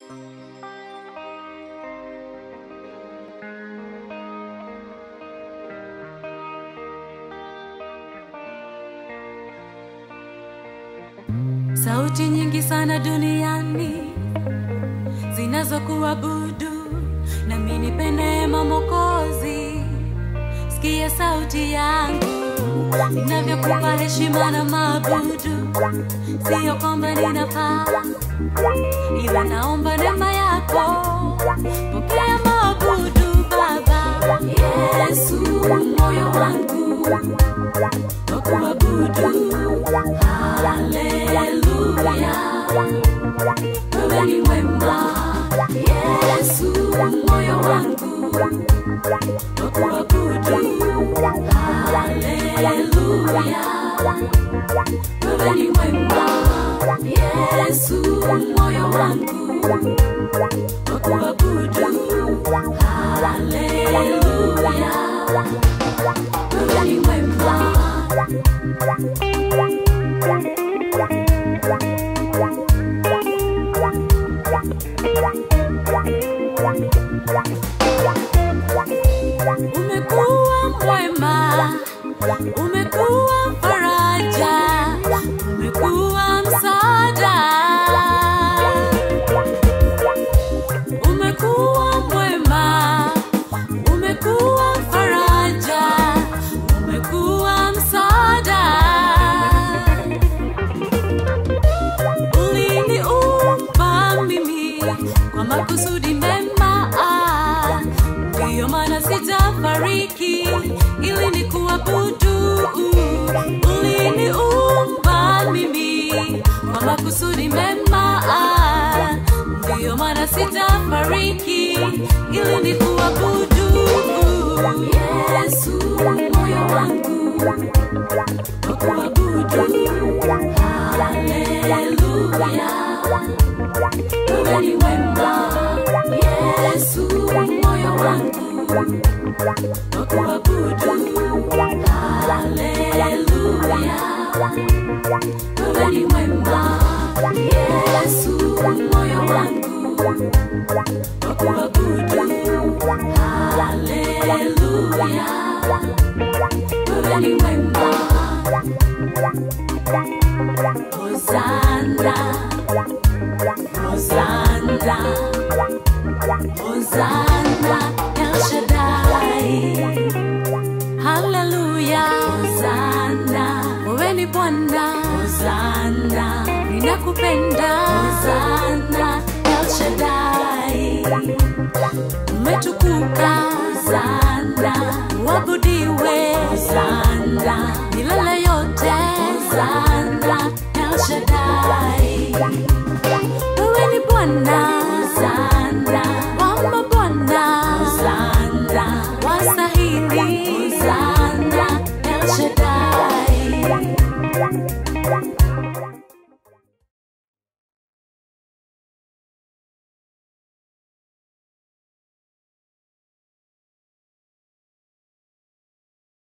Sauti nyingi sana duniani zinazokuabudu, nami nipe neema Mwokozi. Sikia sauti yangu ninavyokupa heshima na maabudu, siyo kwamba ninafaa, ila naomba neema yako, pokea maabudu Baba Yesu, moyo wangu wa kuabudu. Haleluya, wewe ni mwema Yesu, moyo wangu wa kuabudu. Haleluya, wewe ni mwema Yesu, moyo wangu wa kuabudu. Haleluya, wewe ni mwema Umekuwa mwema, umekuwa faraja, umekuwa msaada. Umekuwa mwema, umekuwa faraja, umekuwa msaada. Uliniumba mimi kwa makusudi mema, ah, ndiyo maana sitafariki ili nikuabudu. Uliniumba mimi kwa makusudi mema, ah, ndiyo maana sitafariki ili nikuabudu. Yesu, moyo wangu wa kuabudu. Haleluya, wewe ni mwema. Yesu, moyo wangu wa kuabudu. Haleluya, wewe ni mwema. Yesu, moyo wangu wa kuabudu. Haleluya, wewe ni mwema. Hosanna, Hosanna, Hosanna, El Shaddai. Haleluya, Hosanna, wewe ni Bwana. Hosanna, ninakupenda. Hosanna, El Shaddai. Umetukuka sana, uabudiwe sana, milele yote sana.